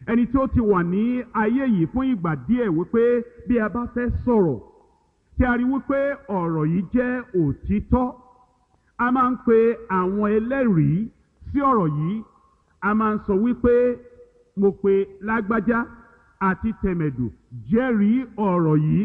ẹni tí ó ti wà ní ayé yìí fún ìgbà díẹ̀ wípé bí a bá fẹ́ sọ̀rọ̀ tí a rí wípé ọ̀rọ̀ yìí jẹ́ òtítọ́ a máa ń pe àwọn ẹlẹ́rìí sí ọ̀rọ̀ yìí a máa ń sọ wípé mo pe lágbájá àti tẹ̀mẹ̀dù jẹ́rìí ọ̀rọ̀ yìí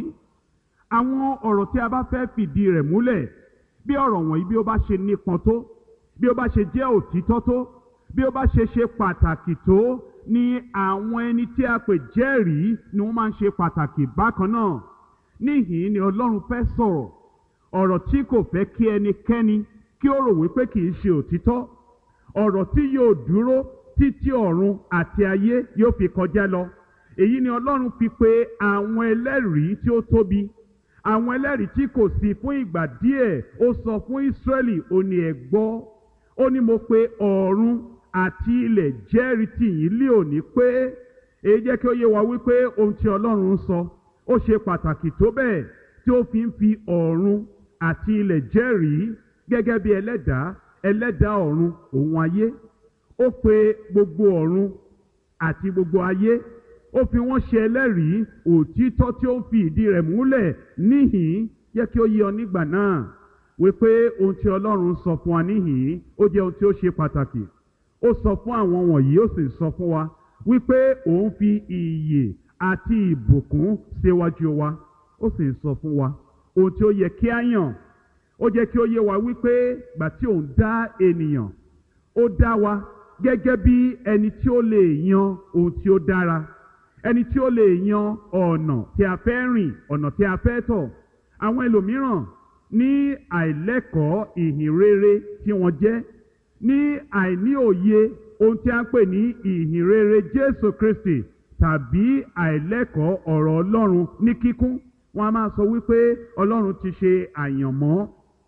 àwọn ọ̀rọ̀ tí a bá fẹ́ fìdí rẹ̀ múlẹ̀ bí ọ̀rọ̀ wọ̀nyí bí ó bá ṣe nípọn tó bí ó bá ṣe jẹ́ òtítọ́ tó bí ó bá ṣe ṣe pàtàkì tó ni àwọn ẹni tí a pè jẹ́rìí ni wọ́n máa ń ṣe pàtàkì bákan náà níhìn ni ọlọ́run fẹ́ sọ̀rọ̀ ọ̀rọ̀ tí kò fẹ́ kí ẹnikẹ́ni kí ó rò wípé kì í ṣe òtítọ́ ọ̀rọ̀ tí yóò dúró títí ọ̀run àti ayé yóò fi kọjá lọ èyí ni ọlọ́run fi pe àwọn ẹlẹ́rìí tí ó tóbi àwọn ẹlẹ́rìí tí kò sí fún ìgbà díẹ̀ ó sọ fún Ísírẹ́lì ó ní ẹ gbọ́ ó ní mo pe ọ̀run àti ilẹ̀ jẹ́rìí tì yín lé òní pé èyí jẹ́ kí ó yé wa wípé ohun tí ọlọ́run ń sọ ó ṣe pàtàkì tó bẹ́ẹ̀ tí ó fi ń fi ọ̀run àti ilẹ̀ jẹ́rìí gẹ́gẹ́ bí ẹlẹ́dàá ẹlẹ́dàá ọ̀run òun ayé ó pe gbogbo ọ̀run àti gbogbo ayé ó fi wọ́n ṣe ẹlẹ́rìí òtítọ́ tí ó ń fi ìdí rẹ̀ múlẹ̀ níhìn yẹ kí ó yé ọ nígbà náà wípé ohun tí ọlọ́run sọ fún wa níhìn ó jẹ́ ohun tí ó ṣe pàtàkì ó sọ fún àwọn wọ̀nyí ó sì sọ fún wa wípé òun fi ìyè àti ìbùkún síwájú wa ó sì sọ fún wa ohun tí ó yẹ kí á yàn ó jẹ́ kí ó yé wa wípé gbà tí òun dá ènìyàn ó dá wa gẹ́gẹ́ bí ẹni tí ó lè yan ohun tí ó dára ẹni tí ó lè yan ọ̀nà tí a fẹ́ rìn ọ̀nà tí a fẹ́ tọ̀ àwọn ẹlòmíràn ní àìlẹ́kọ̀ọ́ ìhìn rere tí wọ́n jẹ́ ní àìní òye ohun tí a ń pè ní ìhìn rere Jésù Kristi tàbí àìlẹ́kọ̀ọ́ ọ̀rọ̀ Ọlọ́run ní kíkún wọ́n a máa sọ wípé Ọlọ́run ti ṣe àyànmọ́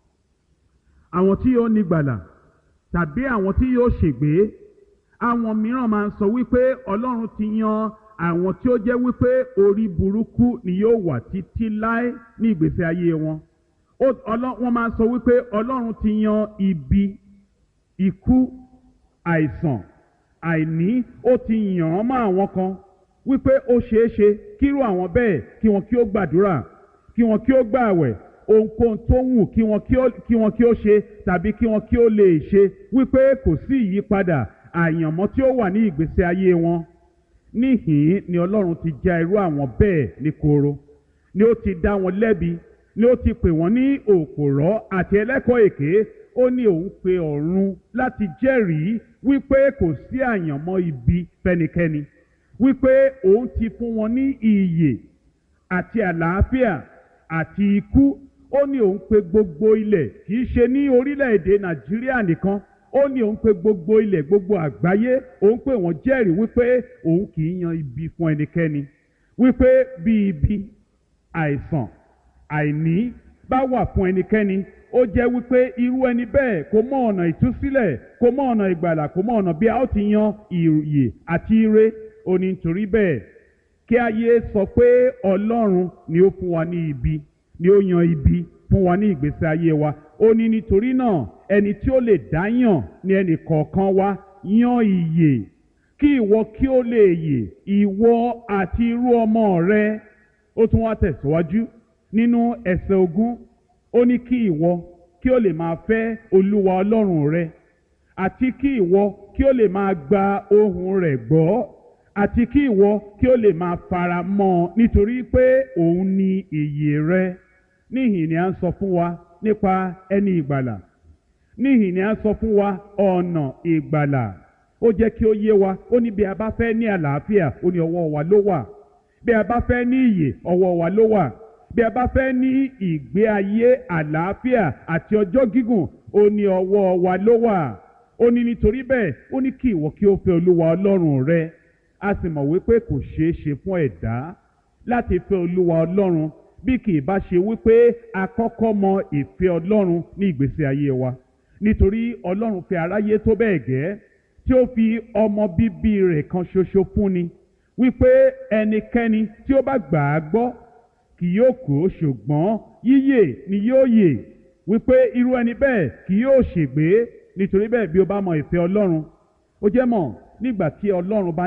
àwọn tí yóò nígbàlà tàbí àwọn tí yóò ṣègbé àwọn mìíràn máa ń sọ wípé Ọlọ́run ti yan àwọn tí ó jẹ́ wípé orí burúkú ni yóò wà títí láé ní ìgbésí ayé wọn wọ́n máa ń sọ wípé Ọlọ́run ti yan ibi ikú àìsàn àìní ó ti yàn án mọ́ àwọn kan wípé ó ṣeé ṣe kírú àwọn bẹ́ẹ̀ kí wọn kí ó gbàdúrà kí wọn kí ó gbààwẹ̀ ohunkóhun tó wù kí wọn kí wọn kí ó ṣe tàbí kí wọn kí ó lè ṣe wípé kò sí ìyípadà àyànmọ́ tí ó wà ní ìgbésí ayé wọn níhìn ni Ọlọ́run ti já irú àwọn bẹ́ẹ̀ ní koro ni ó ti dá wọn lẹ́bi ni ó ti pè wọ́n ní òpòrọ́ àti ẹlẹ́kọ̀ọ́ èké ó ní òun pe ọ̀run láti jẹ́rìí wípé kò sí àyànmọ́ ibi fẹ́nikẹ́ni wípé òun ti fún wọn ní ìyè àti àlàáfíà àti ikú ó ní òun pe gbogbo ilẹ̀ kì í ṣe ní orílẹ̀-èdè Nàìjíríà nìkan ó ní òun pe gbogbo ilẹ̀ gbogbo àgbáyé òun pè wọ́n jẹ́rìí wípé òun kì í yan ibi fún ẹnikẹ́ni wípé bí ibi àìsàn àìní bá wà fún ẹnikẹ́ni ó jẹ́ wípé irú ẹni bẹ́ẹ̀ kò mọ ọ̀nà ìtúsílẹ̀ kò mọ ọ̀nà ìgbàlà kò mọ ọ̀nà bí a ó ti yan ìyè àti ire ó ní nítorí bẹ́ẹ̀ kí ayé sọ pé Ọlọ́run ni ó fún wa ní ibi ni ó yan ibi fún wa ní ìgbésí ayé wa ó ní nítorí náà ẹni tí ó lè dá yàn ní ẹnì kọ̀ọ̀kan wa yan ìyè kí ìwọ kí ó lè yè ìwọ àti irú ọmọ rẹ ó tún wá tẹ̀síwájú nínú ẹsẹ̀ ogún ó ní kí ìwọ kí ó lè máa fẹ́ olúwa ọlọ́run rẹ àti kí ìwọ kí ó lè máa gba ohùn rẹ̀ gbọ́ àti kí ìwọ kí ó lè máa fara mọ́ ọ nítorí pé òun ni ìyè rẹ níhìn ni à ń sọ fún wa nípa ẹni ìgbàlà níhìn ni à ń sọ fún wa ọ̀nà ìgbàlà ó jẹ́ kí ó yé wa ó ní bí a bá fẹ́ ní àlàáfíà ó ní ọwọ́ wa ló wà bí a bá fẹ́ ní ìyè ọwọ́ wa ló wà bí a bá fẹ́ ní ìgbé ayé àlàáfíà àti ọjọ́ gígùn ó ní ọwọ́ wa ló wà ó ní nítorí bẹ́ẹ̀ ó ní kí ìwọ kí ó fẹ́ olúwa ọlọ́run rẹ a sì mọ̀ wípé kò ṣeé ṣe fún ẹ̀dá láti fẹ́ olúwa ọlọ́run bí kì í bá ṣe wípé a kọ́kọ́ mọ ìfẹ́ ọlọ́run ní ìgbésí ayé wa nítorí ọlọ́run fẹ́ aráyé tó bẹ́ẹ̀ gẹ́ tí ó fi ọmọ bíbí rẹ̀ kan ṣoṣo fúnni wípé ẹnikẹ́ni tí ó bá gbà á gbọ́ kì yóò kú ṣùgbọ́n yíyè ni yóò yè wípé irú ẹni bẹ́ẹ̀ kì yóò ṣègbé nítorí bẹ́ẹ̀ bí o bá mọ ìfẹ́ ọlọ́run ó jẹ́ mọ̀ nígbà tí ọlọ́run bá